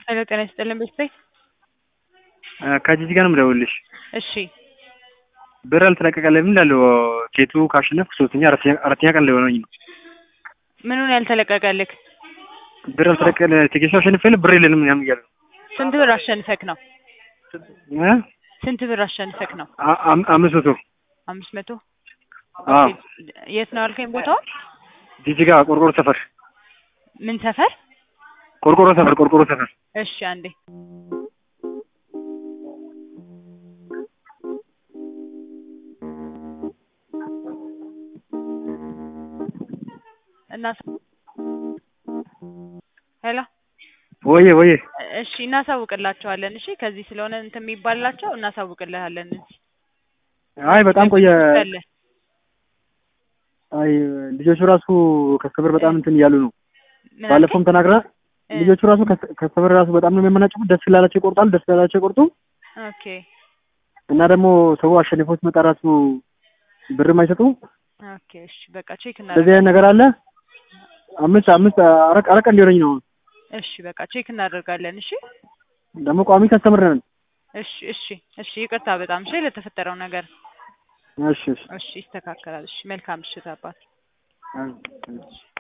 ሄሎ ጤና ይስጥልን ቤተሰብ ከጂጂ ጋር ነው የምደውልልሽ። እሺ ብር አልተለቀቀልኝም እላለሁ። ኬቱ ካሸነፍኩ ሶስተኛ አራተኛ አራተኛ ቀን ሊሆነኝ ነው። ምኑን ያልተለቀቀልክ? ብር አልተለቀቀል ቲኬት አሸንፌ ብር የለንም ምናምን እያለ ነው። ስንት ብር አሸንፈክ ነው? እ? ስንት ብር አሸንፈክ ነው? አ- አም- አምስት መቶ አምስት መቶ አዎ የት ነው ያልከኝ ቦታው? ጂጂ ጋር ቆርቆሮ ሰፈር ምን ሰፈር? ቆርቆሮ ሰፈር ቆርቆሮ ሰፈር እሺ አንዴ እና ሄሎ ወዬ ወዬ እሺ እናሳውቅላቸዋለን። እሺ ከዚህ ስለሆነ እንትን የሚባላቸው እናሳውቅልሃለን። እዚህ አይ በጣም ቆየ። አለ አይ ልጆቹ ራሱ ከስተመር በጣም እንትን እያሉ ነው። ምን ባለፈውም ተናግራ እ- ልጆቹ ራሱ ከስ- ከስተመር ራሱ በጣም ነው የሚያመናጭቁት። ደስ ስላላቸው ይቆርጣሉ፣ ደስ ስላላቸው ይቆርጡ ኦኬ እና ደግሞ ሰው አሸንፎ ሲመጣ ራሱ ብርም አይሰጡ። ኦኬ እሺ በቃ ቼክ እንደዚህ እናደርጋለን። አይነት ነገር አለ። አምስት አምስት አረቅ አረቅ እንዲሆነኝ ነው። እሺ በቃ ቼክ እናደርጋለን። እሺ ደግሞ ቋሚ ከስተመር ነን። እሺ እሺ እሺ ይቅርታ በጣም እሺ ለተፈጠረው ነገር እሺ እሺ እሺ ይስተካከላል። እሺ መልካም ምሽት አባት። አይ፣ እሺ